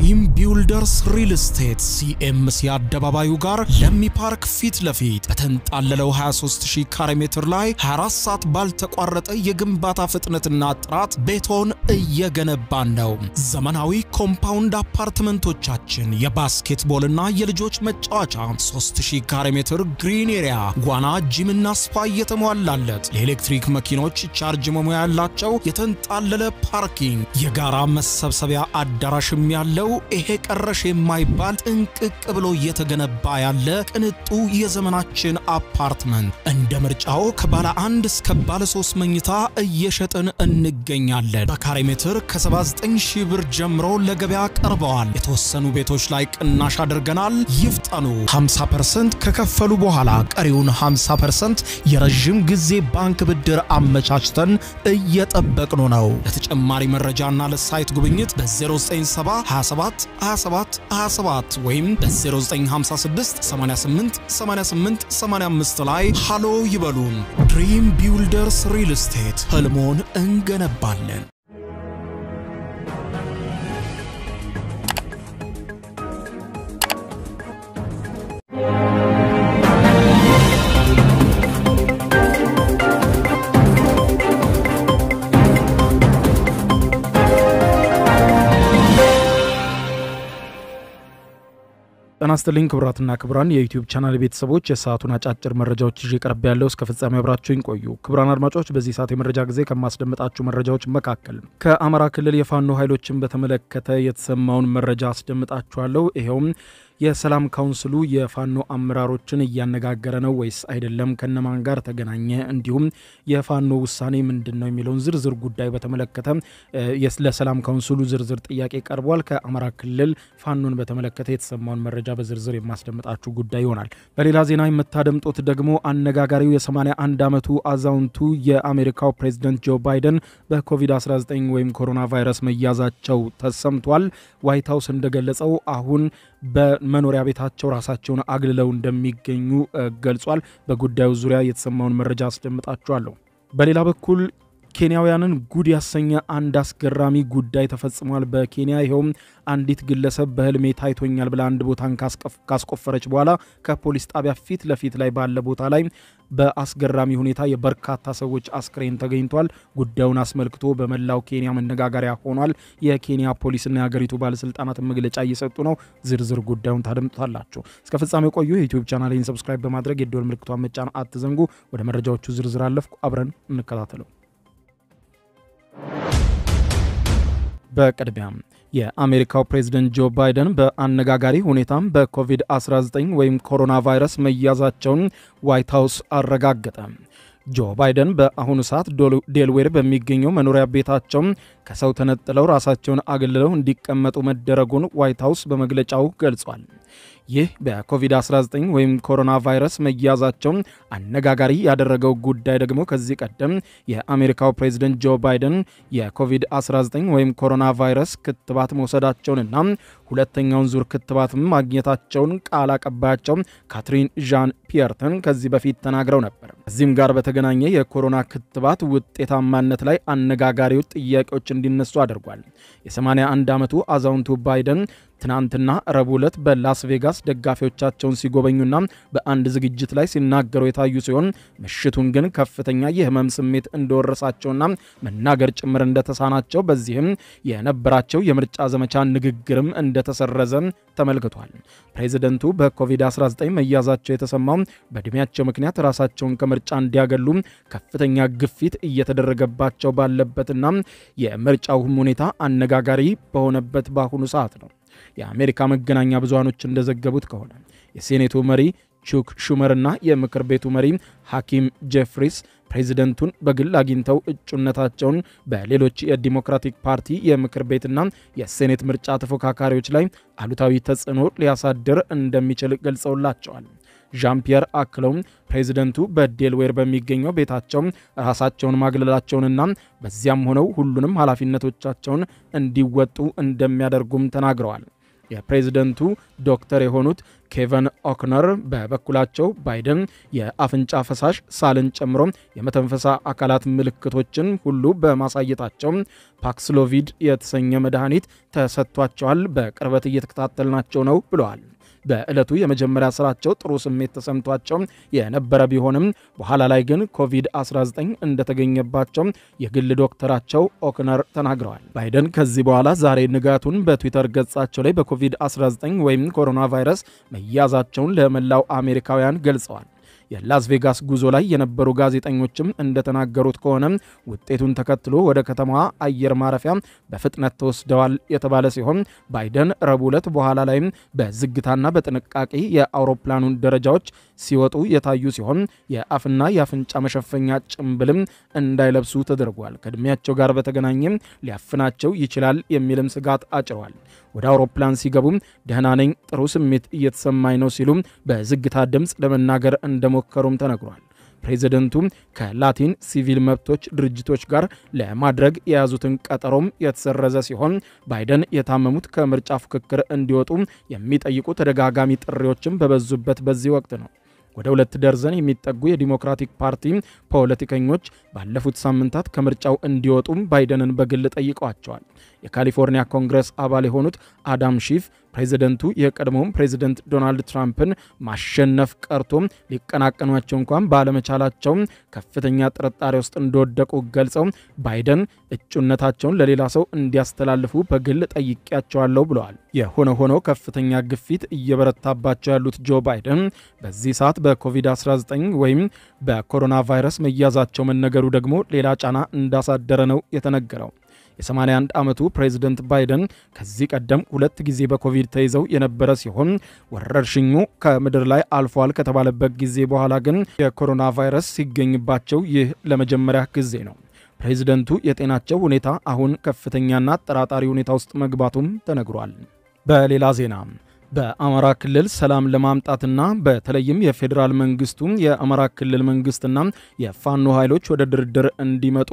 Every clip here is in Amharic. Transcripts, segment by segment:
ድሪም ቢውልደርስ ሪል ስቴት ሲኤምሲ አደባባዩ ጋር ለሚ ፓርክ ፊት ለፊት በተንጣለለው 23000 ካሬ ሜትር ላይ 24 ሰዓት ባልተቋረጠ የግንባታ ፍጥነትና ጥራት ቤቶን እየገነባን ነው። ዘመናዊ ኮምፓውንድ አፓርትመንቶቻችን የባስኬትቦልና የልጆች መጫወቻ 3000 ካሬ ሜትር ግሪን ኤሪያ፣ ዋና፣ ጂምና ስፓ እየተሟላለት ለኤሌክትሪክ መኪኖች ቻርጅ መሙያ ያላቸው የተንጣለለ ፓርኪንግ፣ የጋራ መሰብሰቢያ አዳራሽም ያለው ይሄ ቀረሽ የማይባል ጥንቅቅ ብሎ እየተገነባ ያለ ቅንጡ የዘመናችን አፓርትመንት እንደ ምርጫው ከባለ አንድ እስከ ባለ ሶስት መኝታ እየሸጥን እንገኛለን። በካሬ ሜትር ከ79 ሺህ ብር ጀምሮ ለገበያ ቀርበዋል። የተወሰኑ ቤቶች ላይ ቅናሽ አድርገናል። ይፍጠኑ። 50% ከከፈሉ በኋላ ቀሪውን 50% የረዥም ጊዜ ባንክ ብድር አመቻችተን እየጠበቅኑ ነው። ለተጨማሪ መረጃና ለሳይት ጉብኝት በ097 27 27 27 ወይም በ0956 88 88 85 ላይ ሃሎ ይበሉን። ድሪም ቢውልደርስ ሪል ስቴት ህልሞን እንገነባለን። ጤና ይስጥልኝ ክቡራትና ክቡራን የዩቲዩብ ቻናል ቤተሰቦች የሰዓቱን አጫጭር መረጃዎች ይዤ ቀርብ ያለው እስከ ፍጻሜ አብራችሁኝ ቆዩ። ክቡራን አድማጮች በዚህ ሰዓት የመረጃ ጊዜ ከማስደምጣችሁ መረጃዎች መካከል ከአማራ ክልል የፋኖ ኃይሎችን በተመለከተ የተሰማውን መረጃ አስደምጣችኋለሁ። ይኸውም የሰላም ካውንስሉ የፋኖ አመራሮችን እያነጋገረ ነው ወይስ አይደለም? ከነማን ጋር ተገናኘ? እንዲሁም የፋኖ ውሳኔ ምንድን ነው የሚለውን ዝርዝር ጉዳይ በተመለከተ ለሰላም ካውንስሉ ዝርዝር ጥያቄ ቀርቧል። ከአማራ ክልል ፋኖን በተመለከተ የተሰማውን መረጃ በዝርዝር የማስደምጣችሁ ጉዳይ ይሆናል። በሌላ ዜና የምታደምጡት ደግሞ አነጋጋሪው የ81 ዓመቱ አዛውንቱ የአሜሪካው ፕሬዚደንት ጆ ባይደን በኮቪድ-19 ወይም ኮሮና ቫይረስ መያዛቸው ተሰምቷል። ዋይት ሀውስ እንደገለጸው አሁን በመኖሪያ ቤታቸው ራሳቸውን አግልለው እንደሚገኙ ገልጿል። በጉዳዩ ዙሪያ የተሰማውን መረጃ አስደምጣችኋለሁ። በሌላ በኩል ኬንያውያንን ጉድ ያሰኘ አንድ አስገራሚ ጉዳይ ተፈጽሟል። በኬንያ ይኸውም አንዲት ግለሰብ በህልሜ ታይቶኛል ብላ አንድ ቦታን ካስቆፈረች በኋላ ከፖሊስ ጣቢያ ፊት ለፊት ላይ ባለ ቦታ ላይ በአስገራሚ ሁኔታ የበርካታ ሰዎች አስክሬን ተገኝቷል። ጉዳዩን አስመልክቶ በመላው ኬንያ መነጋገሪያ ሆኗል። የኬንያ ፖሊስና የሀገሪቱ ባለስልጣናት መግለጫ እየሰጡ ነው። ዝርዝር ጉዳዩን ታደምጡታላችሁ። እስከ ፍጻሜው ቆዩ። የዩቲዩብ ቻናሌን ሰብስክራይብ በማድረግ የደወል ምልክቷን መጫን አትዘንጉ። ወደ መረጃዎቹ ዝርዝር አለፍኩ። አብረን እንከታተለው። በቅድሚያም የአሜሪካው ፕሬዝደንት ጆ ባይደን በአነጋጋሪ ሁኔታም በኮቪድ-19 ወይም ኮሮና ቫይረስ መያዛቸውን ዋይት ሀውስ አረጋገጠ። ጆ ባይደን በአሁኑ ሰዓት ዴልዌር በሚገኘው መኖሪያ ቤታቸው ከሰው ተነጥለው ራሳቸውን አገልለው እንዲቀመጡ መደረጉን ዋይት ሀውስ በመግለጫው ገልጿል። ይህ በኮቪድ-19 ወይም ኮሮና ቫይረስ መያዛቸው አነጋጋሪ ያደረገው ጉዳይ ደግሞ ከዚህ ቀደም የአሜሪካው ፕሬዝደንት ጆ ባይደን የኮቪድ-19 ወይም ኮሮና ቫይረስ ክትባት መውሰዳቸውንና ሁለተኛውን ዙር ክትባትም ማግኘታቸውን ቃል አቀባያቸው ካትሪን ዣን ፒየርተን ከዚህ በፊት ተናግረው ነበር። ከዚህም ጋር በተገናኘ የኮሮና ክትባት ውጤታማነት ላይ አነጋጋሪው ጥያቄዎች እንዲነሱ አድርጓል። የ81 ዓመቱ አዛውንቱ ባይደን ትናንትና ረቡዕ ዕለት በላስ ቬጋስ ደጋፊዎቻቸውን ሲጎበኙና በአንድ ዝግጅት ላይ ሲናገሩ የታዩ ሲሆን ምሽቱን ግን ከፍተኛ የህመም ስሜት እንደወረሳቸውና መናገር ጭምር እንደተሳናቸው በዚህም የነበራቸው የምርጫ ዘመቻ ንግግርም እንደተሰረዘ ተመልክቷል። ፕሬዚደንቱ በኮቪድ-19 መያዛቸው የተሰማው በዕድሜያቸው ምክንያት ራሳቸውን ከምርጫ እንዲያገሉ ከፍተኛ ግፊት እየተደረገባቸው ባለበትና የምርጫውም ሁኔታ አነጋጋሪ በሆነበት በአሁኑ ሰዓት ነው። የአሜሪካ መገናኛ ብዙሃኖች እንደዘገቡት ከሆነ የሴኔቱ መሪ ቹክ ሹመርና የምክር ቤቱ መሪ ሐኪም ጄፍሪስ ፕሬዚደንቱን በግል አግኝተው እጩነታቸውን በሌሎች የዲሞክራቲክ ፓርቲ የምክር ቤትና የሴኔት ምርጫ ተፎካካሪዎች ላይ አሉታዊ ተጽዕኖ ሊያሳድር እንደሚችል ገልጸውላቸዋል። ዣን ፒየር አክለውም ፕሬዚደንቱ በዴልዌር በሚገኘው ቤታቸው ራሳቸውን ማግለላቸውንና በዚያም ሆነው ሁሉንም ኃላፊነቶቻቸውን እንዲወጡ እንደሚያደርጉም ተናግረዋል። የፕሬዝደንቱ ዶክተር የሆኑት ኬቨን ኦክነር በበኩላቸው ባይደን የአፍንጫ ፈሳሽ ሳልን ጨምሮ የመተንፈሳ አካላት ምልክቶችን ሁሉ በማሳየታቸው ፓክስሎቪድ የተሰኘ መድኃኒት ተሰጥቷቸዋል፣ በቅርበት እየተከታተልናቸው ነው ብለዋል። በዕለቱ የመጀመሪያ ስራቸው ጥሩ ስሜት ተሰምቷቸው የነበረ ቢሆንም በኋላ ላይ ግን ኮቪድ-19 እንደተገኘባቸው የግል ዶክተራቸው ኦክነር ተናግረዋል። ባይደን ከዚህ በኋላ ዛሬ ንጋቱን በትዊተር ገጻቸው ላይ በኮቪድ-19 ወይም ኮሮና ቫይረስ መያዛቸውን ለመላው አሜሪካውያን ገልጸዋል። የላስ ቬጋስ ጉዞ ላይ የነበሩ ጋዜጠኞችም እንደተናገሩት ከሆነ ውጤቱን ተከትሎ ወደ ከተማዋ አየር ማረፊያ በፍጥነት ተወስደዋል የተባለ ሲሆን ባይደን ረቡዕ ዕለት በኋላ ላይም በዝግታና በጥንቃቄ የአውሮፕላኑን ደረጃዎች ሲወጡ የታዩ ሲሆን የአፍና የአፍንጫ መሸፈኛ ጭንብልም እንዳይለብሱ ተደርጓል። ከዕድሜያቸው ጋር በተገናኘም ሊያፍናቸው ይችላል የሚልም ስጋት አጭሯል። ወደ አውሮፕላን ሲገቡም ደህና ነኝ፣ ጥሩ ስሜት እየተሰማኝ ነው ሲሉም በዝግታ ድምፅ ለመናገር እንደሞከሩም ተነግሯል። ፕሬዚደንቱ ከላቲን ሲቪል መብቶች ድርጅቶች ጋር ለማድረግ የያዙትን ቀጠሮም የተሰረዘ ሲሆን ባይደን የታመሙት ከምርጫ ፉክክር እንዲወጡ የሚጠይቁ ተደጋጋሚ ጥሪዎችም በበዙበት በዚህ ወቅት ነው። ወደ ሁለት ደርዘን የሚጠጉ የዲሞክራቲክ ፓርቲ ፖለቲከኞች ባለፉት ሳምንታት ከምርጫው እንዲወጡም ባይደንን በግል ጠይቀዋቸዋል። የካሊፎርኒያ ኮንግረስ አባል የሆኑት አዳም ሺፍ ፕሬዚደንቱ የቀድሞውን ፕሬዚደንት ዶናልድ ትራምፕን ማሸነፍ ቀርቶም ሊቀናቀኗቸው እንኳን ባለመቻላቸው ከፍተኛ ጥርጣሬ ውስጥ እንደወደቁ ገልጸው ባይደን እጩነታቸውን ለሌላ ሰው እንዲያስተላልፉ በግል ጠይቄያቸዋለሁ ብለዋል። የሆነ ሆኖ ከፍተኛ ግፊት እየበረታባቸው ያሉት ጆ ባይደን በዚህ ሰዓት በኮቪድ-19 ወይም በኮሮና ቫይረስ መያዛቸው መነገሩ ደግሞ ሌላ ጫና እንዳሳደረ ነው የተነገረው። የ81 ዓመቱ ፕሬዚደንት ባይደን ከዚህ ቀደም ሁለት ጊዜ በኮቪድ ተይዘው የነበረ ሲሆን ወረርሽኙ ከምድር ላይ አልፏል ከተባለበት ጊዜ በኋላ ግን የኮሮና ቫይረስ ሲገኝባቸው ይህ ለመጀመሪያ ጊዜ ነው። ፕሬዚደንቱ የጤናቸው ሁኔታ አሁን ከፍተኛና አጠራጣሪ ሁኔታ ውስጥ መግባቱም ተነግሯል። በሌላ ዜና በአማራ ክልል ሰላም ለማምጣትና በተለይም የፌዴራል መንግስቱ የአማራ ክልል መንግስትና የፋኖ ኃይሎች ወደ ድርድር እንዲመጡ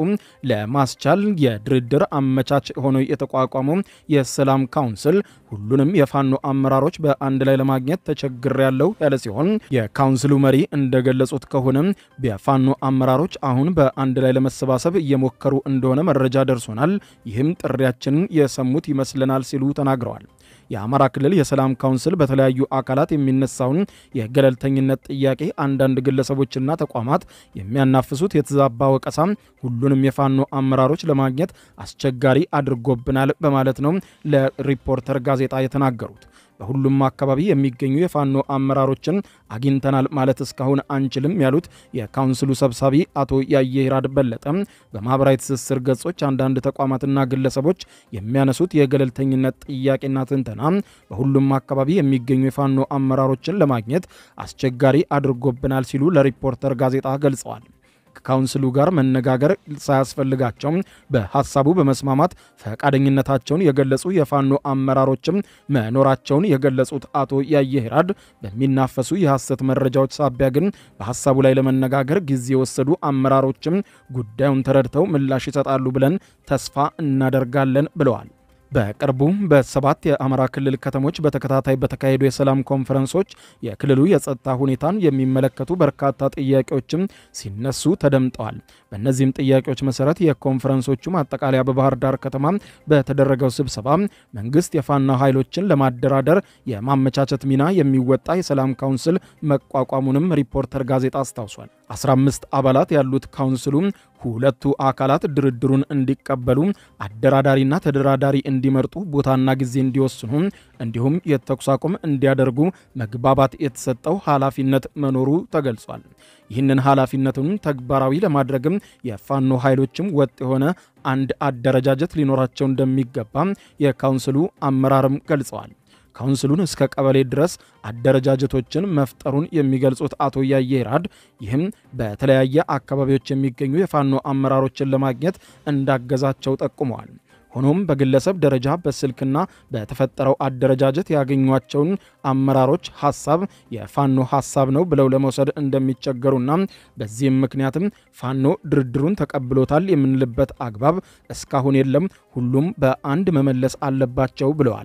ለማስቻል የድርድር አመቻች ሆኖ የተቋቋመው የሰላም ካውንስል ሁሉንም የፋኖ አመራሮች በአንድ ላይ ለማግኘት ተቸግር ያለው ያለ ሲሆን የካውንስሉ መሪ እንደገለጹት ከሆነ የፋኖ አመራሮች አሁን በአንድ ላይ ለመሰባሰብ እየሞከሩ እንደሆነ መረጃ ደርሶናል። ይህም ጥሪያችንን የሰሙት ይመስለናል ሲሉ ተናግረዋል። የአማራ ክልል የሰላም ካውንስል በተለያዩ አካላት የሚነሳውን የገለልተኝነት ጥያቄ አንዳንድ ግለሰቦችና ተቋማት የሚያናፍሱት የተዛባ ወቀሳ ሁሉንም የፋኖ አመራሮች ለማግኘት አስቸጋሪ አድርጎብናል በማለት ነው ለሪፖርተር ጋዜጣ የተናገሩት። በሁሉም አካባቢ የሚገኙ የፋኖ አመራሮችን አግኝተናል ማለት እስካሁን አንችልም ያሉት የካውንስሉ ሰብሳቢ አቶ ያየሂራድ በለጠ በማህበራዊ ትስስር ገጾች አንዳንድ ተቋማትና ግለሰቦች የሚያነሱት የገለልተኝነት ጥያቄና ትንተና በሁሉም አካባቢ የሚገኙ የፋኖ አመራሮችን ለማግኘት አስቸጋሪ አድርጎብናል ሲሉ ለሪፖርተር ጋዜጣ ገልጸዋል። ከካውንስሉ ጋር መነጋገር ሳያስፈልጋቸው በሀሳቡ በመስማማት ፈቃደኝነታቸውን የገለጹ የፋኖ አመራሮችም መኖራቸውን የገለጹት አቶ ያየሂራድ በሚናፈሱ የሐሰት መረጃዎች ሳቢያ ግን በሀሳቡ ላይ ለመነጋገር ጊዜ የወሰዱ አመራሮችም ጉዳዩን ተረድተው ምላሽ ይሰጣሉ ብለን ተስፋ እናደርጋለን ብለዋል። በቅርቡ በሰባት የአማራ ክልል ከተሞች በተከታታይ በተካሄዱ የሰላም ኮንፈረንሶች የክልሉ የጸጥታ ሁኔታን የሚመለከቱ በርካታ ጥያቄዎችም ሲነሱ ተደምጠዋል። በእነዚህም ጥያቄዎች መሰረት የኮንፈረንሶቹ ማጠቃለያ በባህር ዳር ከተማ በተደረገው ስብሰባ መንግስት የፋኖ ኃይሎችን ለማደራደር የማመቻቸት ሚና የሚወጣ የሰላም ካውንስል መቋቋሙንም ሪፖርተር ጋዜጣ አስታውሷል። 15 አባላት ያሉት ካውንስሉ ሁለቱ አካላት ድርድሩን እንዲቀበሉ አደራዳሪና ተደራዳሪ እንዲመርጡ ቦታና ጊዜ እንዲወስኑ እንዲሁም የተኩስ አቁም እንዲያደርጉ መግባባት የተሰጠው ኃላፊነት መኖሩ ተገልጿል። ይህንን ኃላፊነቱን ተግባራዊ ለማድረግም የፋኖ ኃይሎችም ወጥ የሆነ አንድ አደረጃጀት ሊኖራቸው እንደሚገባ የካውንስሉ አመራርም ገልጸዋል። ካውንስሉን እስከ ቀበሌ ድረስ አደረጃጀቶችን መፍጠሩን የሚገልጹት አቶ ያየሂራድ ይህም በተለያየ አካባቢዎች የሚገኙ የፋኖ አመራሮችን ለማግኘት እንዳገዛቸው ጠቁመዋል። ሆኖም በግለሰብ ደረጃ በስልክና በተፈጠረው አደረጃጀት ያገኟቸውን አመራሮች ሀሳብ የፋኖ ሀሳብ ነው ብለው ለመውሰድ እንደሚቸገሩና በዚህም ምክንያትም ፋኖ ድርድሩን ተቀብሎታል የምንልበት አግባብ እስካሁን የለም፣ ሁሉም በአንድ መመለስ አለባቸው ብለዋል።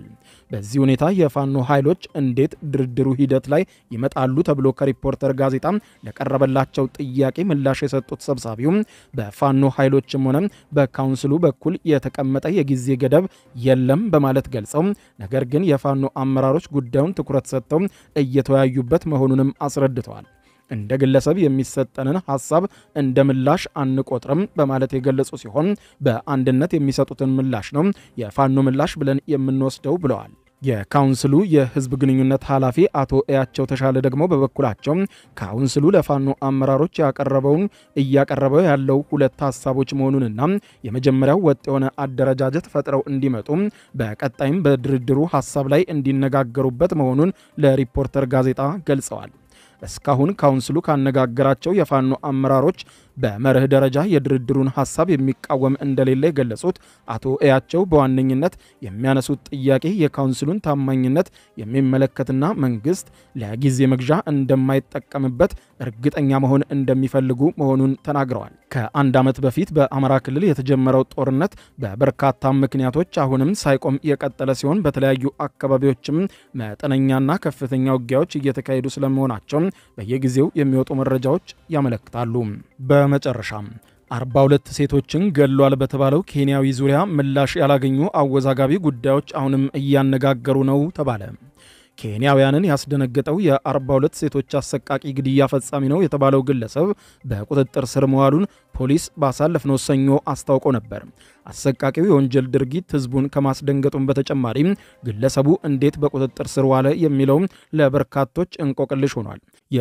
በዚህ ሁኔታ የፋኖ ኃይሎች እንዴት ድርድሩ ሂደት ላይ ይመጣሉ ተብሎ ከሪፖርተር ጋዜጣ ለቀረበላቸው ጥያቄ ምላሽ የሰጡት ሰብሳቢውም በፋኖ ኃይሎችም ሆነ በካውንስሉ በኩል የተቀመጠ የጊዜ ገደብ የለም በማለት ገልጸው ነገር ግን የፋኖ አመራሮች ጉዳዩን ትኩረት ሰጥተው እየተወያዩበት መሆኑንም አስረድተዋል። እንደ ግለሰብ የሚሰጠንን ሀሳብ እንደ ምላሽ አንቆጥርም በማለት የገለጹ ሲሆን በአንድነት የሚሰጡትን ምላሽ ነው የፋኖ ምላሽ ብለን የምንወስደው ብለዋል። የካውንስሉ የህዝብ ግንኙነት ኃላፊ አቶ እያቸው ተሻለ ደግሞ በበኩላቸው ካውንስሉ ለፋኖ አመራሮች ያቀረበውን እያቀረበው ያለው ሁለት ሀሳቦች መሆኑንና የመጀመሪያው ወጥ የሆነ አደረጃጀት ፈጥረው እንዲመጡ በቀጣይም በድርድሩ ሀሳብ ላይ እንዲነጋገሩበት መሆኑን ለሪፖርተር ጋዜጣ ገልጸዋል። እስካሁን ካውንስሉ ካነጋገራቸው የፋኖ አመራሮች በመርህ ደረጃ የድርድሩን ሀሳብ የሚቃወም እንደሌለ የገለጹት አቶ እያቸው በዋነኝነት የሚያነሱት ጥያቄ የካውንስሉን ታማኝነት የሚመለከትና መንግስት ለጊዜ መግዣ እንደማይጠቀምበት እርግጠኛ መሆን እንደሚፈልጉ መሆኑን ተናግረዋል። ከአንድ ዓመት በፊት በአማራ ክልል የተጀመረው ጦርነት በበርካታ ምክንያቶች አሁንም ሳይቆም የቀጠለ ሲሆን በተለያዩ አካባቢዎችም መጠነኛና ከፍተኛ ውጊያዎች እየተካሄዱ ስለመሆናቸው በየጊዜው የሚወጡ መረጃዎች ያመለክታሉ። በመጨረሻም 42 ሴቶችን ገድሏል በተባለው ኬንያዊ ዙሪያ ምላሽ ያላገኙ አወዛጋቢ ጉዳዮች አሁንም እያነጋገሩ ነው ተባለ። ኬንያውያንን ያስደነገጠው የ42 ሴቶች አሰቃቂ ግድያ ፈጻሚ ነው የተባለው ግለሰብ በቁጥጥር ስር መዋሉን ፖሊስ ባሳለፍነው ሰኞ አስታውቆ ነበር። አሰቃቂው የወንጀል ድርጊት ሕዝቡን ከማስደንገጡም በተጨማሪም ግለሰቡ እንዴት በቁጥጥር ስር ዋለ የሚለው ለበርካቶች እንቆቅልሽ ሆኗል።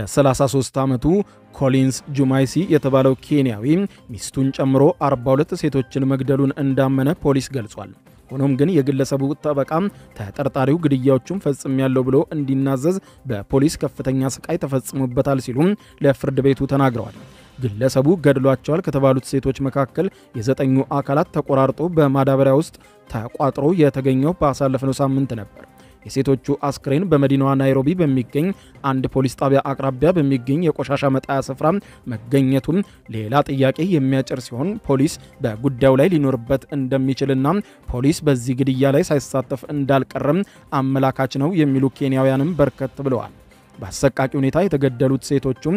የ33 ዓመቱ ኮሊንስ ጁማይሲ የተባለው ኬንያዊ ሚስቱን ጨምሮ 42 ሴቶችን መግደሉን እንዳመነ ፖሊስ ገልጿል። ሆኖም ግን የግለሰቡ ጠበቃ ተጠርጣሪው ግድያዎቹን ፈጽሜያለሁ ብሎ እንዲናዘዝ በፖሊስ ከፍተኛ ስቃይ ተፈጽሞበታል ሲሉም ለፍርድ ቤቱ ተናግረዋል። ግለሰቡ ገድሏቸዋል ከተባሉት ሴቶች መካከል የዘጠኙ አካላት ተቆራርጦ በማዳበሪያ ውስጥ ተቋጥሮ የተገኘው ባሳለፍነው ሳምንት ነበር። የሴቶቹ አስክሬን በመዲናዋ ናይሮቢ በሚገኝ አንድ ፖሊስ ጣቢያ አቅራቢያ በሚገኝ የቆሻሻ መጣያ ስፍራ መገኘቱም ሌላ ጥያቄ የሚያጭር ሲሆን ፖሊስ በጉዳዩ ላይ ሊኖርበት እንደሚችልና ፖሊስ በዚህ ግድያ ላይ ሳይሳተፍ እንዳልቀረም አመላካች ነው የሚሉ ኬንያውያንም በርከት ብለዋል። በአሰቃቂ ሁኔታ የተገደሉት ሴቶቹም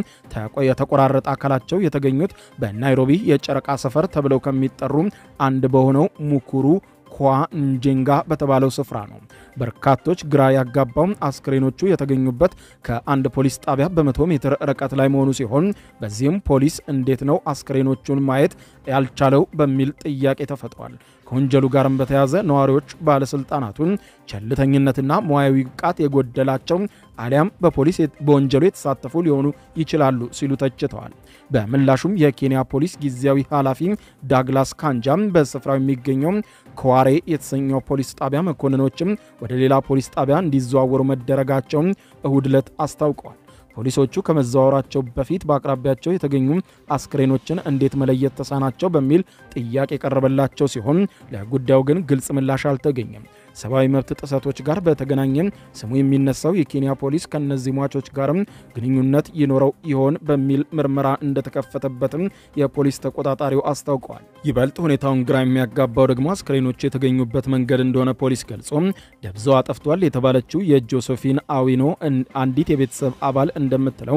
የተቆራረጠ አካላቸው የተገኙት በናይሮቢ የጨረቃ ሰፈር ተብለው ከሚጠሩ አንድ በሆነው ሙኩሩ ኳ እንጄንጋ በተባለው ስፍራ ነው። በርካቶች ግራ ያጋባው አስክሬኖቹ የተገኙበት ከአንድ ፖሊስ ጣቢያ በመቶ ሜትር ርቀት ላይ መሆኑ ሲሆን በዚህም ፖሊስ እንዴት ነው አስክሬኖቹን ማየት ያልቻለው በሚል ጥያቄ ተፈጥሯል። ከወንጀሉ ጋርም በተያያዘ ነዋሪዎች ባለስልጣናቱን ቸልተኝነትና ሙያዊ ብቃት የጎደላቸው አሊያም በፖሊስ በወንጀሉ የተሳተፉ ሊሆኑ ይችላሉ ሲሉ ተችተዋል። በምላሹም የኬንያ ፖሊስ ጊዜያዊ ኃላፊ ዳግላስ ካንጃም በስፍራው የሚገኘው ከዋሬ የተሰኘው ፖሊስ ጣቢያ መኮንኖችም ወደ ሌላ ፖሊስ ጣቢያ እንዲዘዋወሩ መደረጋቸውን እሁድ ዕለት አስታውቀዋል። ፖሊሶቹ ከመዘዋወራቸው በፊት በአቅራቢያቸው የተገኙ አስክሬኖችን እንዴት መለየት ተሳናቸው በሚል ጥያቄ የቀረበላቸው ሲሆን ለጉዳዩ ግን ግልጽ ምላሽ አልተገኘም። ሰብአዊ መብት ጥሰቶች ጋር በተገናኘ ስሙ የሚነሳው የኬንያ ፖሊስ ከእነዚህ ሟቾች ጋርም ግንኙነት ይኖረው ይሆን በሚል ምርመራ እንደተከፈተበትም የፖሊስ ተቆጣጣሪው አስታውቀዋል። ይበልጥ ሁኔታውን ግራ የሚያጋባው ደግሞ አስክሬኖች የተገኙበት መንገድ እንደሆነ ፖሊስ ገልጾ ደብዛዋ ጠፍቷል የተባለችው የጆሴፊን አዊኖ አንዲት የቤተሰብ አባል እንደምትለው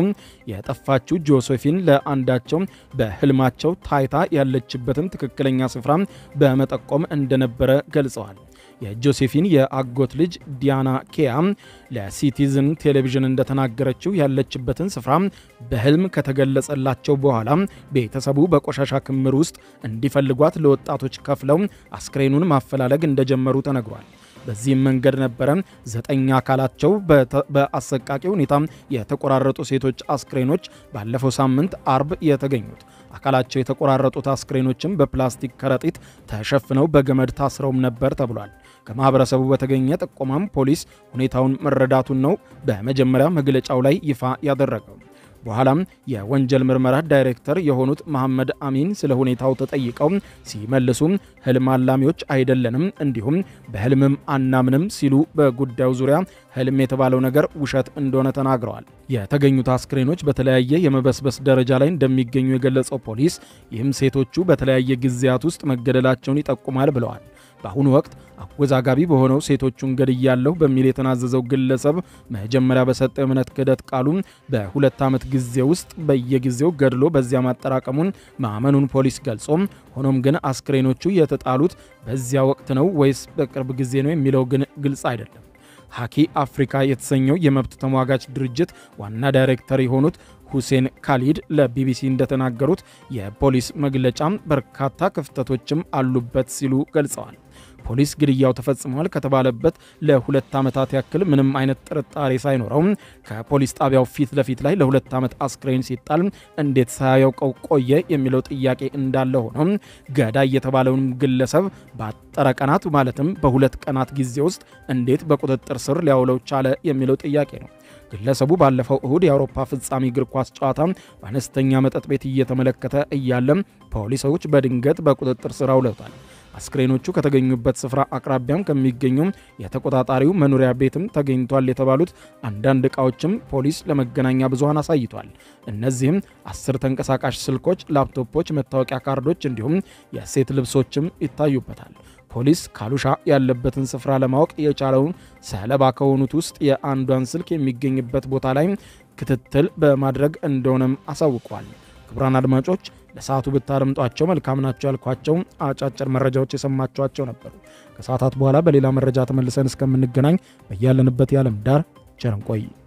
የጠፋችው ጆሴፊን ለአንዳቸው በህልማቸው ታይታ ያለችበትን ትክክለኛ ስፍራ በመጠቆም እንደነበረ ገልጸዋል። የጆሴፊን የአጎት ልጅ ዲያና ኬያ ለሲቲዝን ቴሌቪዥን እንደተናገረችው ያለችበትን ስፍራ በህልም ከተገለጸላቸው በኋላ ቤተሰቡ በቆሻሻ ክምር ውስጥ እንዲፈልጓት ለወጣቶች ከፍለው አስክሬኑን ማፈላለግ እንደጀመሩ ተነግሯል። በዚህም መንገድ ነበረ ዘጠኝ አካላቸው በአሰቃቂ ሁኔታ የተቆራረጡ ሴቶች አስክሬኖች ባለፈው ሳምንት አርብ የተገኙት። አካላቸው የተቆራረጡት አስክሬኖችም በፕላስቲክ ከረጢት ተሸፍነው በገመድ ታስረውም ነበር ተብሏል። ከማህበረሰቡ በተገኘ ጥቆማም ፖሊስ ሁኔታውን መረዳቱን ነው በመጀመሪያ መግለጫው ላይ ይፋ ያደረገው። በኋላም የወንጀል ምርመራ ዳይሬክተር የሆኑት መሐመድ አሚን ስለ ሁኔታው ተጠይቀው ሲመልሱም ህልም አላሚዎች አይደለንም፣ እንዲሁም በህልምም አናምንም ሲሉ በጉዳዩ ዙሪያ ህልም የተባለው ነገር ውሸት እንደሆነ ተናግረዋል። የተገኙት አስክሬኖች በተለያየ የመበስበስ ደረጃ ላይ እንደሚገኙ የገለጸው ፖሊስ ይህም ሴቶቹ በተለያየ ጊዜያት ውስጥ መገደላቸውን ይጠቁማል ብለዋል። በአሁኑ ወቅት አወዛጋቢ በሆነው ሴቶቹን ገድያለሁ በሚል የተናዘዘው ግለሰብ መጀመሪያ በሰጠው የእምነት ክህደት ቃሉ በሁለት ዓመት ጊዜ ውስጥ በየጊዜው ገድሎ በዚያ ማጠራቀሙን ማመኑን ፖሊስ ገልጾ ሆኖም ግን አስክሬኖቹ የተጣሉት በዚያ ወቅት ነው ወይስ በቅርብ ጊዜ ነው የሚለው ግን ግልጽ አይደለም። ሀኪ አፍሪካ የተሰኘው የመብት ተሟጋች ድርጅት ዋና ዳይሬክተር የሆኑት ሁሴን ካሊድ ለቢቢሲ እንደተናገሩት የፖሊስ መግለጫም በርካታ ክፍተቶችም አሉበት ሲሉ ገልጸዋል። ፖሊስ ግድያው ተፈጽሟል ከተባለበት ለሁለት ዓመታት ያክል ምንም አይነት ጥርጣሬ ሳይኖረው ከፖሊስ ጣቢያው ፊት ለፊት ላይ ለሁለት ዓመት አስክሬን ሲጣል እንዴት ሳያውቀው ቆየ የሚለው ጥያቄ እንዳለ ሆኖ ገዳይ የተባለውን ግለሰብ በአጠረ ቀናት ማለትም በሁለት ቀናት ጊዜ ውስጥ እንዴት በቁጥጥር ስር ሊያውለው ቻለ የሚለው ጥያቄ ነው። ግለሰቡ ባለፈው እሁድ የአውሮፓ ፍጻሜ እግር ኳስ ጨዋታ በአነስተኛ መጠጥ ቤት እየተመለከተ እያለም ፖሊሶች በድንገት በቁጥጥር ስር አውለውታል። አስክሬኖቹ ከተገኙበት ስፍራ አቅራቢያም ከሚገኙ የተቆጣጣሪው መኖሪያ ቤትም ተገኝቷል የተባሉት አንዳንድ ዕቃዎችም ፖሊስ ለመገናኛ ብዙኃን አሳይቷል። እነዚህም አስር ተንቀሳቃሽ ስልኮች፣ ላፕቶፖች፣ መታወቂያ ካርዶች እንዲሁም የሴት ልብሶችም ይታዩበታል። ፖሊስ ካሉሻ ያለበትን ስፍራ ለማወቅ የቻለውን ሰለባ ከሆኑት ውስጥ የአንዷን ስልክ የሚገኝበት ቦታ ላይ ክትትል በማድረግ እንደሆነም አሳውቋል። ክቡራን አድማጮች ለሰዓቱ ብታደምጧቸው መልካም ናቸው ያልኳቸው አጫጭር መረጃዎች የሰማችኋቸው ነበሩ። ከሰዓታት በኋላ በሌላ መረጃ ተመልሰን እስከምንገናኝ በያለንበት የዓለም ዳር ቸር እንቆይ።